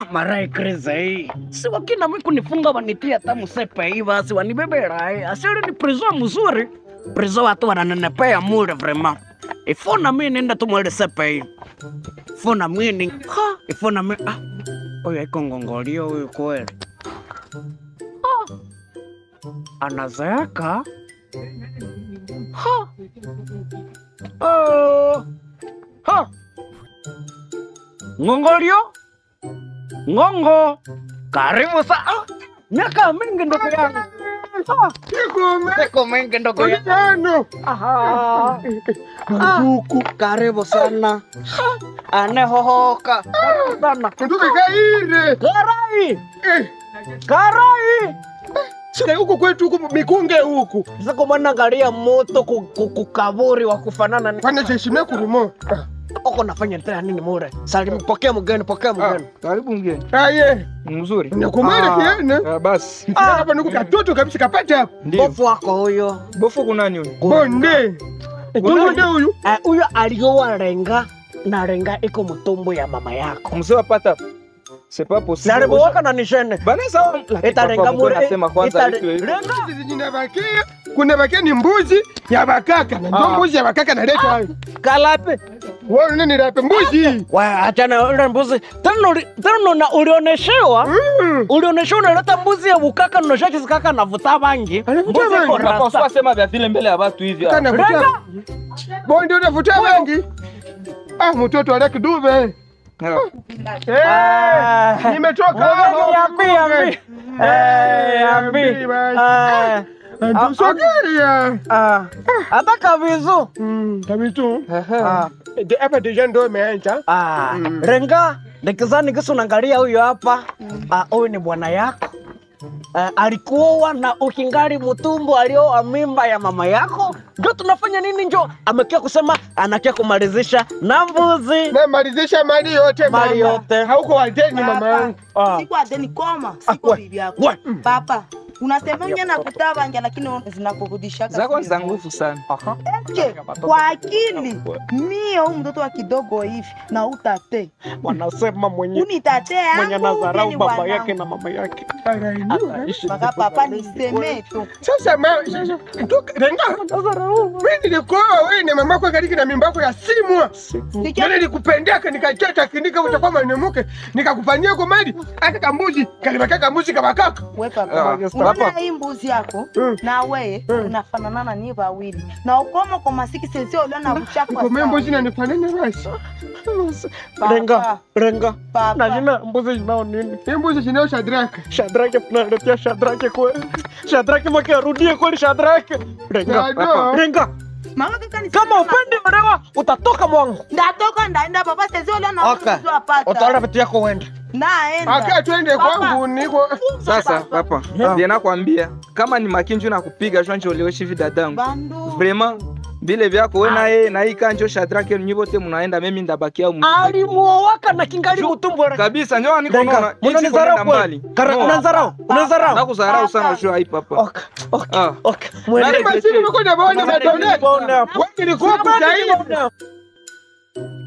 Marai krize hii. Si wakina mimi kunifunga wanitia hata msepe hii basi wanibebera hii. Asili ni prison mzuri. Prison watu wananenepea mure vraiment. Ifuna mimi nenda tu mwele sepe hii. Ifuna mimi ha, ifuna mimi ah. Oyo iko ngongolio huyu kweli. Ah. Anazeeka. Ha. Oh. Ha. Ngongolio. Ngongo. Karibu sa. Ah. Miaka mingi ndugu yangu. Ah. Siku mingi ndugu yangu. Tano. Aha. Ndugu, karibu sana. Anehohoka. Karibu sana. Ndugu kaire. Karai. Eh, Karai. sika huku kwetu huku mikunge huku. Siku mwana ngalia moto ku- ku- kukaburi wa kufanana ni Pana jeshime kurimo. uko nafanya tena nini mure? Salimu, pokea mgeni, pokea mgeni. Karibu mgeni. Aye. Mzuri. Nakumara Ah. kiene. Ah, basi. Hapa nuku katoto kabisa kapata hapa. Ndio. Bofu wako huyo. Bofu kuna nani huyu? Bonde. Bonde huyu. Eh, huyo alioa renga na renga iko mtumbo ya mama yako. Mzee wapata. C'est pas possible. Salimu waka na nishene. Bana sawa. Lakini Ita papa renga mkwe mure. anasema kwanza ita- vitu hivi. renga. Hizi zinabakia. Kuna bakia ni mbuzi ya bakaka. Na ndio Ah. mbuzi ya bakaka naleta hayo. Kalapi. Wewe nini rape mbuzi? Wa achana ule mbuzi. Tena uli- tena na ulioneshewa. Mm. Ulioneshewa unaleta mbuzi ya bukaka na shaki zikaka na vuta bangi. Anavuta Mbuzi bangi. iko Papa rasta. usisema vya vile mbele ya watu hivi. ah. Kana vuta. Renga. Bonde unavuta bangi. Ah, mtoto aleki dube. Ah. Eh, Ah. nimetoka Ngoja hapo. niambie, niambie. Eh, niambie. Niambie basi. Eh, Ah, Tusogeria. ah. Hata kavizu. Mm, kabitu. Ah. De- Hapa deja ndo imeanza. Ah, Mm. Renga, nikizani kisi unaangalia huyo hapa. Ah, huyu ni bwana yako. Uh, alikuoa na ukingali mtumbo alioa mimba ya mama yako. Ndio tunafanya nini? Njo amekia kusema anakia kumalizisha na mbuzi. Namalizisha mali yote Mali mama. yote. Hauko wadeni mama yangu. Ah. siku adeni koma Ah, siku we- bibi yako we. papa unasemanga na kutabanja lakini zinakurudishaka Zako siku za moja. nguvu sana. Aha. Eske, kwa akili mie huu mtoto wa kidogo hivi na utate Wanasema mwenye unitate mwenye yangu anadharau uje ni baba bwanangu. yake na mama yake Anainuka. ataishi Mpaka papa niseme tu Sasa ma sasa nduka renga. Mimi nilikuwa wewe na mama yako kaliki na mimba yako ya simwa. Sikia- Nani nikupendeka nikachota kinika utakuwa mwanemuke nikakufanyia kwa mali hata kambuzi kalibaka kambuzi kabakaka. we Ah, papa papa. unaona hii mbuzi yako Mm. na weye Mm. unafanana na nie wawili na ukoma kwa masiki sensio ulio na buchafu Kwa mimi mbuzi nanifanana basi. renga renga na papa jina mbuzi jinao nini Hii mbuzi zinao shadraka. shadrake tunaletea shadrake kweli shadrake mwake arudie kweli shadrake renga Ndio. renga mama kaka ni kama upendi mrewa utatoka mwangu ndatoka ndaenda papa sensio ulio na Okay. mbuzi apata utaona vitu yako uende naenda Aka twende Papa. kwangu niko Sasa papa, ndiye nakwambia kama ni makinju na kupiga shwanje ulioishi hivi dadangu. bandu Vraiment vile vyako wewe na yeye na hii kanjo Shadrake nyinyi wote mnaenda mimi ndabakia huko. alimuowaka na kingali mutumbo Kabisa njoo niko renga naona. Hichi unanizarau kunaenda kweli mbali. Kara- No. unanizarau unanizarau Nakudharau sana juu hii papa. okay okay Ah. okay mwende Nani- basi niko na bwana madoneti. Mbona? Wewe nilikuwa kutaibu.